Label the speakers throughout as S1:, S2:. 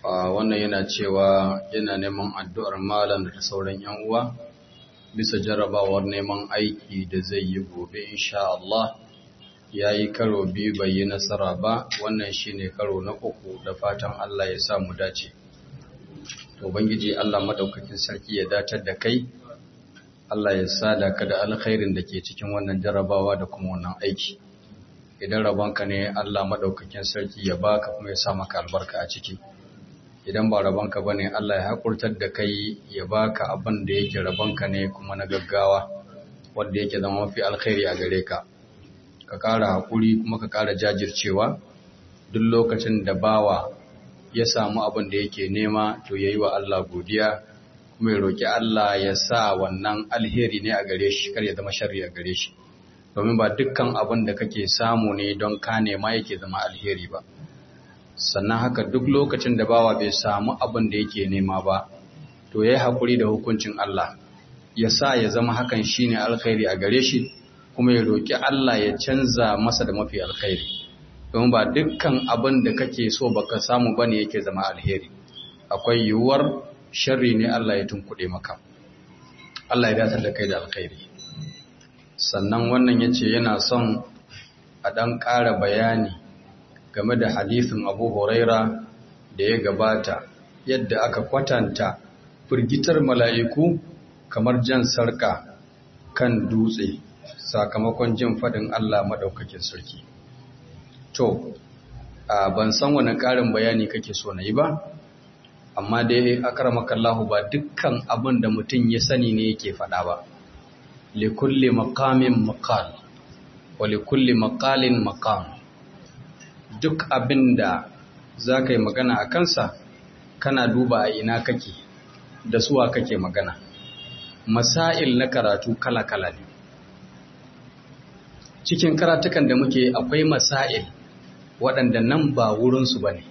S1: wannan yana cewa yana neman addu'ar malam da ta sauran yan uwa bisa jarrabawar neman aiki da zai yi gobe insha Allah ya yi karo biyu bai yi nasara ba wannan shine karo na uku da fatan Allah ya sa mu dace ubangiji Allah madaukakin sarki ya datar da kai Allah ya sada ka da alkhairin da ke cikin wannan jarrabawa da kuma wannan aiki idan rabonka ne Allah madaukakin sarki ya baka kuma ya sa maka albarka a ciki idan ba rabonka bane Allah ya hakurtar da kai ya baka abin da yake rabonka ne kuma na gaggawa wanda yake zama mafi alkhairi a gare ka ka ƙara haƙuri kuma ka ƙara jajircewa duk lokacin da bawa ya samu abin da yake nema to yayi wa Allah godiya kuma ya roki Allah ya sa wannan alheri ne a gare shi kar ya zama sharri a gare shi domin ba dukkan abin da kake samu ne don ka nema yake zama alheri ba sannan haka duk lokacin da bawa bai samu abin da yake nema ba to yayi hakuri da hukuncin Allah ya sa ya zama hakan shine alkhairi a gare shi kuma ya roki Allah ya canza masa da mafi alkhairi domin ba dukkan abin da kake so baka samu bane yake zama alheri akwai yiwuwar sharri ne Allah ya tunkuɗe maka Allah ya datar da kai da alkhairi sannan wannan yace yana son a dan ƙara bayani game da hadisin Abu Huraira da ya gabata yadda aka kwatanta firgitar mala'iku kamar jan sarka kan dutse sakamakon jin fadin Allah madaukakin sarki to ban san wani ƙarin bayani kake so na yi ba amma dai akramakallahu ba dukkan abin da mutum ya sani ne yake faɗa ba likulli maqamin maqal wa likulli maqalin maqam duk abin da za ka yi magana a kansa kana duba a ina kake da suwa kake magana masail na karatu kala-kala ne cikin karatukan da muke akwai masail waɗanda nan ba wurinsu ba ne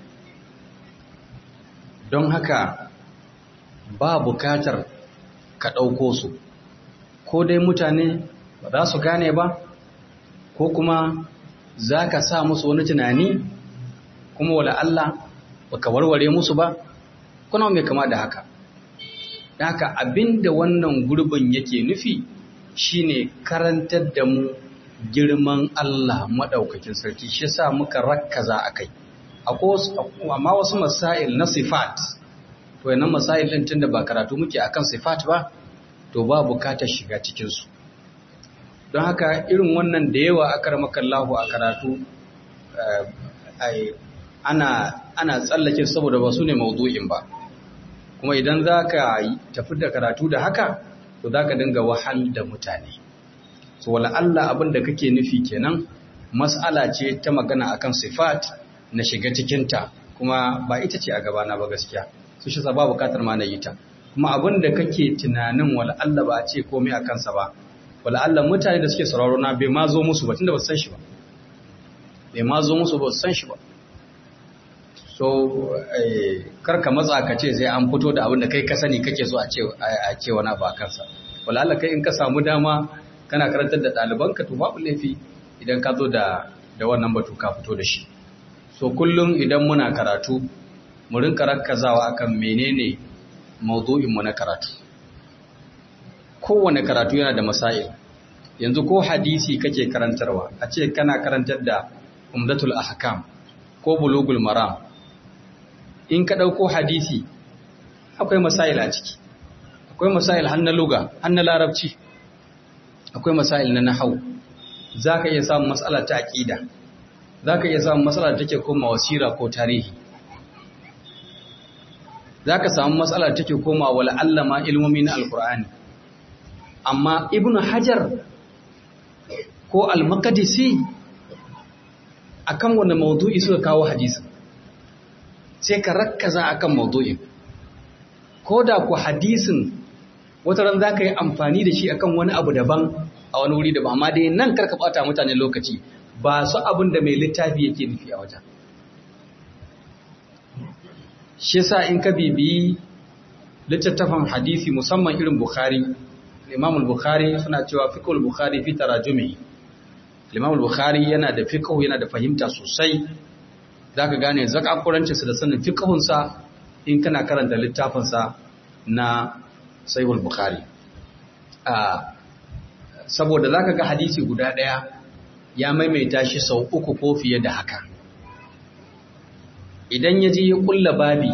S1: don haka ba bukatar ka ɗauko su ko dai mutane ba za su gane ba ko kuma za ka sa musu wani tunani kuma wala Allah ba ka warware musu ba kuna mai kama da haka da haka abinda wannan gurbin yake nufi shine karantar da mu girman Allah maɗaukakin sarki shi sa muka rakkaza a kai amma wasu masail na sifat to yanan masail din tunda ba karatu muke akan sifat ba to ba bukatar shiga cikinsu don haka irin wannan da yawa aka ramakallahu a karatu ana ana tsallake saboda ba su ne maudu'in ba kuma idan za ka tafi da karatu da haka to za ka dinga wahal da mutane so wala Allah abin da kake nufi kenan mas'ala ce ta magana akan sifat na shiga cikinta kuma ba ita ce a gabana ba gaskiya su shi ba bukatar ma na yi ta kuma abin da kake tunanin wala Allah ba a ce komai a kansa ba wala Allah mutane da suke sauraro na bai ma zo musu ba tunda ba su san shi ba bai ma zo musu ba su san shi ba so karka matsa ka ce sai an fito da abin da kai ka sani kake so a ce wani ba kansa wala Allah kai in ka samu dama kana karantar da ɗalibanka to babu laifi idan ka zo da da wannan batu ka fito da shi so kullum idan muna karatu mu rinka rakkazawa akan menene maudu'in mu na karatu kowane karatu yana da masail yanzu ko hadisi kake karantarwa a ce kana karantar da umdatul ahkam ko bulugul maram in ka ɗauko hadisi akwai masail a ciki akwai masail har na luga har na larabci akwai masail na nahau za ka iya samun matsala ta aƙida za ka iya samun matsala da take koma wasira ko tarihi za ka samu matsala da take koma wala allama ilmomi na alkur'ani amma ibn hajar ko al-maqdisi akan wanda maudu'i suka kawo hadisi sai ka rakkaza akan maudu'in ko da ku hadisin wata ran za ka yi amfani da shi akan wani abu daban a wani wuri daban amma dai nan karka bata mutane lokaci ba su abin da mai littafi yake nufi a wajen shi sa in ka bibiyi littattafan hadisi musamman irin bukhari imam bukhari suna cewa fiqhul bukhari fi tarajumi imam bukhari yana da fiqh yana da fahimta sosai zaka gane zakakurancinsa da sanin fiqhunsa in kana karanta littafinsa na sahihul bukhari saboda zaka ga hadisi guda ɗaya ya maimaita shi sau uku ko fiye da haka idan ya je ya kulla babi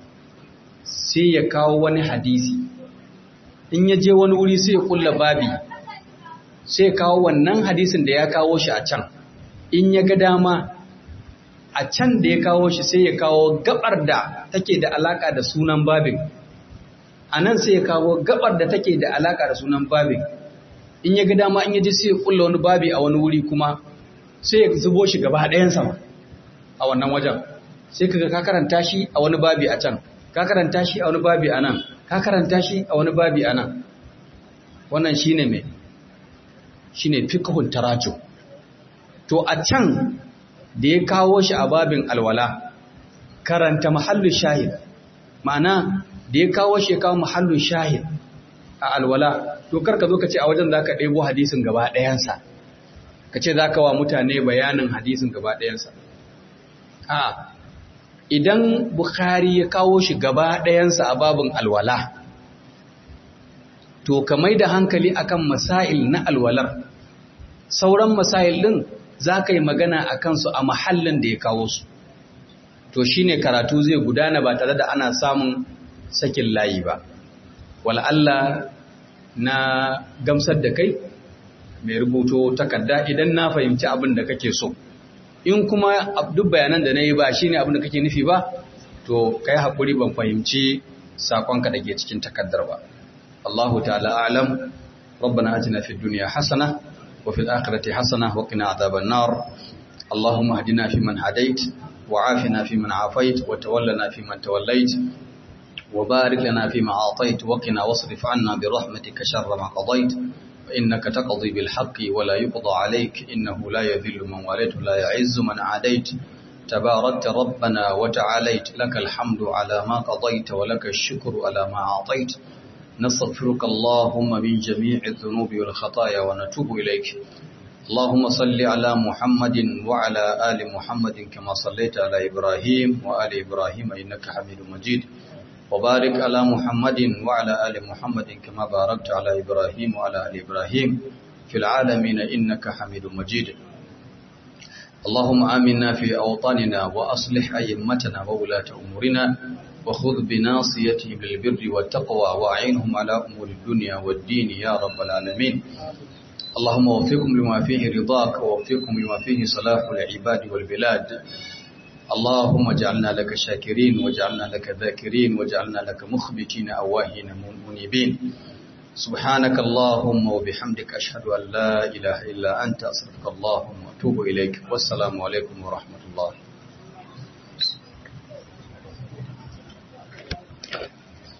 S1: sai ya kawo wani hadisi in ya je wani wuri sai ya kulla babi sai ya kawo wannan hadisin da ya kawo shi a can in ya ga dama a can da ya kawo shi sai ya kawo gabar da take da alaka da sunan babin a nan sai ya kawo gabar da take da alaka da sunan babin in ya ga dama in ya ji sai ya kulla wani babi a wani wuri kuma sai ya zubo shi gaba ɗayan sama a wannan wajen sai kaga ka karanta shi a wani babi a can ka karanta shi a wani babi a nan ka karanta shi a wani babi a nan wannan shine mai shine fiqhul tarajum to a can da ya kawo shi a babin alwala karanta mahallin shahid ma'ana da ya kawo shi ya kawo mahallin shahid a alwala to karka zo ka ce a wajen za ka ɗebo hadisin gaba ɗayansa ka ce za ka wa mutane bayanin hadisin gaba ɗayansa a idan bukhari ya kawo shi gaba ɗayansa a babin alwala to ka mai da hankali akan masail na alwalar sauran masail ɗin za ka yi magana a kansu a mahallin da ya kawo su to shine karatu zai gudana ba tare da ana samun sakin layi ba wal'alla na gamsar da kai mai rubuto takarda idan na fahimci abin da kake so in kuma duk bayanan da na yi ba shine abin da kake nufi ba to kai haƙuri ban fahimci saƙonka da ke cikin takardar ba Allahu ta'ala alam ربنا آتنا في الدنيا حسنة وفي الآخرة حسنة وقنا عذاب النار اللهم اهدنا فيمن هديت وعافنا فيمن عافيت وتولنا فيمن توليت وبارك لنا فيما أعطيت وقنا واصرف عنا برحمتك شر ما قضيت فإنك تقضي بالحق ولا يقضى عليك إنه لا يذل من واليت ولا يعز من عاديت تباركت ربنا وتعاليت لك الحمد على ما قضيت ولك الشكر على ما أعطيت نستغفرك اللهم من جميع الذنوب والخطايا ونتوب إليك اللهم صل على محمد وعلى آل محمد كما صليت على إبراهيم وآل إبراهيم إنك حميد مجيد وبارك على محمد وعلى آل محمد كما باركت على إبراهيم وعلى آل إبراهيم في العالمين إنك حميد مجيد اللهم آمنا في أوطاننا وأصلح أئمتنا وولاة أمورنا وخذ بناصيتهم للبر والتقوى وأعينهم على أمور الدنيا والدين يا رب العالمين اللهم وفقهم لما فيه رضاك ووفقهم لما فيه صلاح العباد والبلاد اللهم اجعلنا لك شاكرين واجعلنا لك ذاكرين واجعلنا لك مخبتين أواهين منيبين سبحانك اللهم وبحمدك أشهد أن لا إله إلا أنت أصرفك اللهم وأتوب إليك والسلام عليكم ورحمة الله